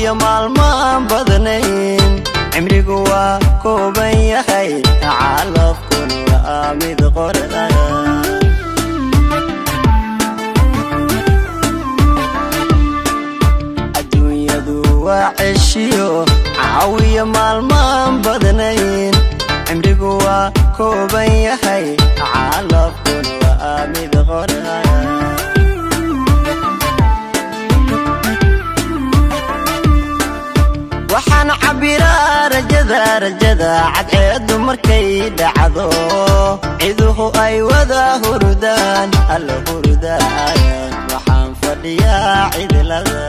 caawiya maalmaan badnayn cimrigu waa kooban yahay calafkuna waa mid qorda adduunyadu waa ceshiyo caawiya maalmaan badnayn cimrigu waa kooban yahay calafkuna waa mid qorda waxaan cabbiraa rajada rajada cadceeddu markay dhacdo ciduhu ay wada hurdaan alla hurdaan waxaan fadhiyaa cidlada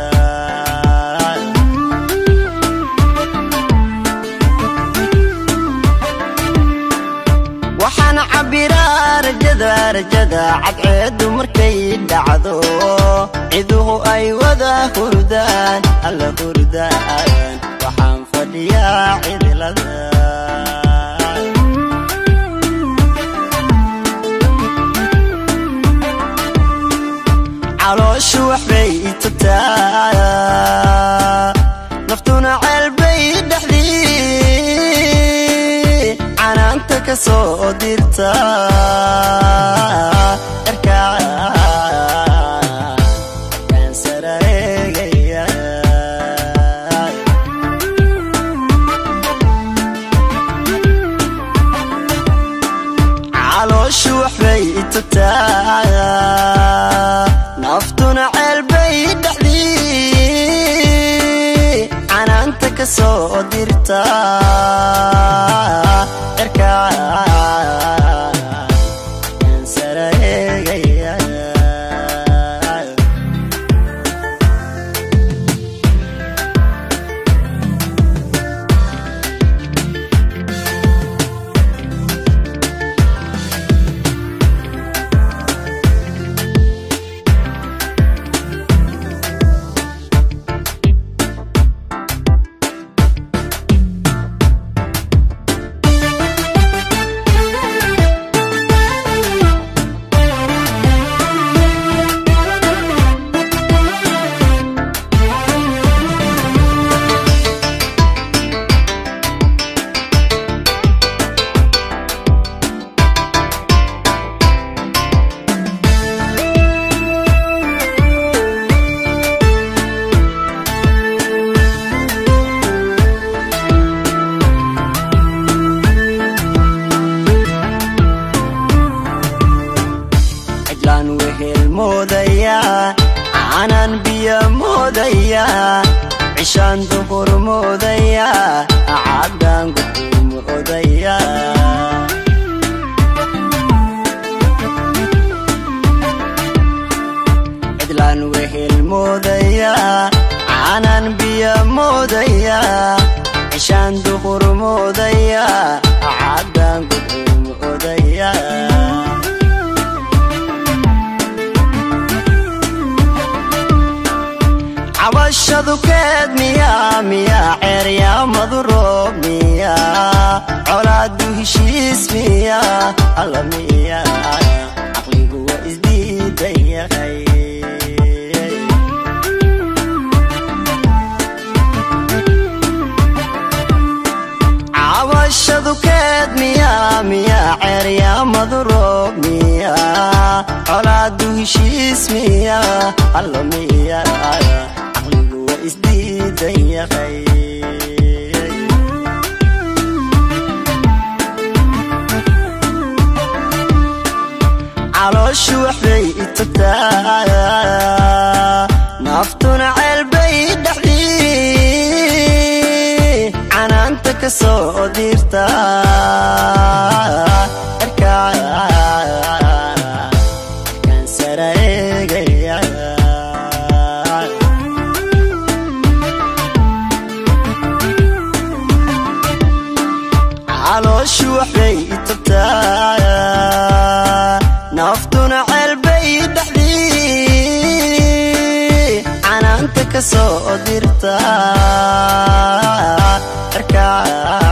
waxaan cabbiraa rajada rajada cadceeddu markay dhacdo ciduhu ay wada hurdaan alla hurdaan waxaan fadhiyaa cidlada calooshu waxbay itagtaa naftuna ceelbay dhexdii canaanta ka soo dirta erkaan sarareegaya calooshu waxbay itagtaa naftuna ceelbay dhexdii canaanta ka soo dirta erkaan sarareegaya cidlaan wehel moodayaa caanaan biyo moodayaa cishaan duhur moodayaa caddaan guxuu moodayaa cidlaan wehel moodayaa caanaan biyo moodayaa cishaan duhur moodayaa caddaan guxuu moodayaa cabashadu keed miyaa miyaa ceeryaamadu roob miyaa colaadu heshiis miyaa alla miyaa caqligu waa isdiidan yahay cabashadu keed miyaa miyaa ceeryaamadu roob miyaa colaadu heshiis miyaa alla miyaa caqligu waa isdiidan yahay calooshu waxbay itagtaa naftuna ceelbay dhexdii canaanta ka soo dirta erkaan sarareegaya calooshu waxbay itagtaa naftuna ceelbay dhexdii canaanta ka soo dirta erkaan